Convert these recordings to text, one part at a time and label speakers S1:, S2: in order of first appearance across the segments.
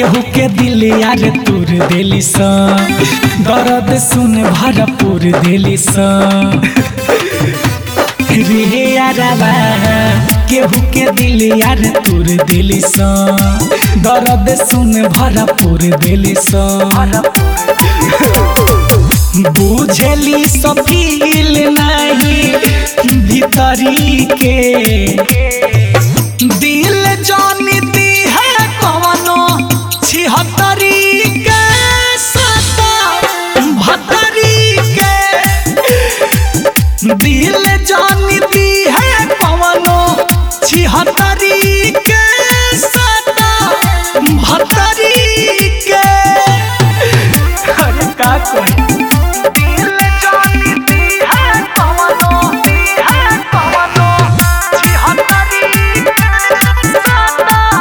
S1: केहू के दिल यार तूर देली सा दर्द सुन भरपूर देली सा रे यारबा केहू के दिल यार तूर देली सा दर्द सुन भरपूर देली सा बुझली सफील नहीं भीतरी के दिल जानती है कवनो छिहत्तरी के सता भत्तरी के दिल जानती है कवनो छिहत्तरी के सता भत्तरी के अरे का कोई दिल जानती है कवनो है कवनो छिहत्तरी के सता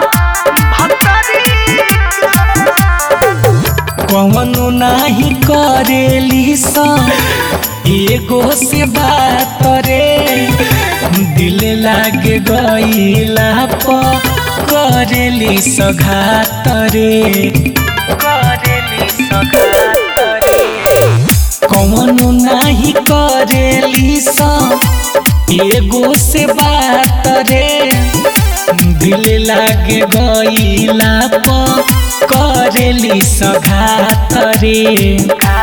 S1: कवनो नाही करेली सा एगो से बात रे दिल लागे गईला प करेली सघात रे करेली सघात रे कवनो नाही करेली सा एगो से बात रे दिल लागे गईला प करेली सघात रे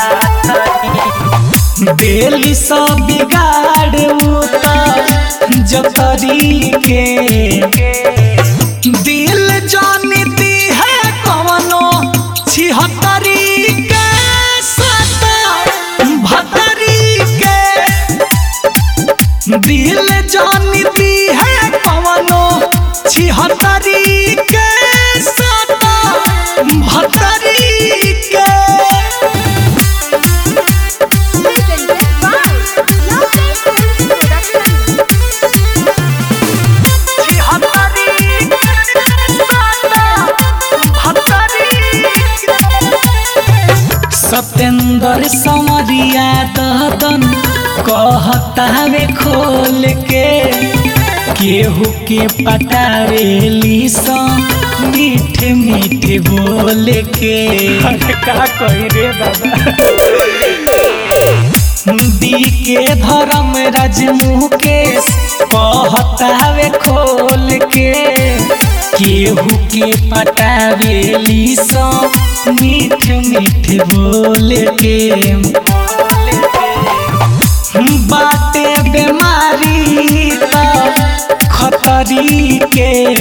S1: देली सब बिगाड़ उतर जतरी के दिल जानती है कवनो छिहत्तरी के सता भत्तरी के दिल जानती है कवनो छिहत्तरी के सता भत्तरी के
S2: Presented by Lovely Films Production.
S1: Satyendra समरिया ददन कहतावे खोल के केहू के पटावेली सा मीठे मीठे बोल के का कही रे दादा दी के धर्म राज मुकेश कहतावे खोल के केहू के पटावेली सा मीठ मीठ बोल के बाटे बीमारी त खतरी के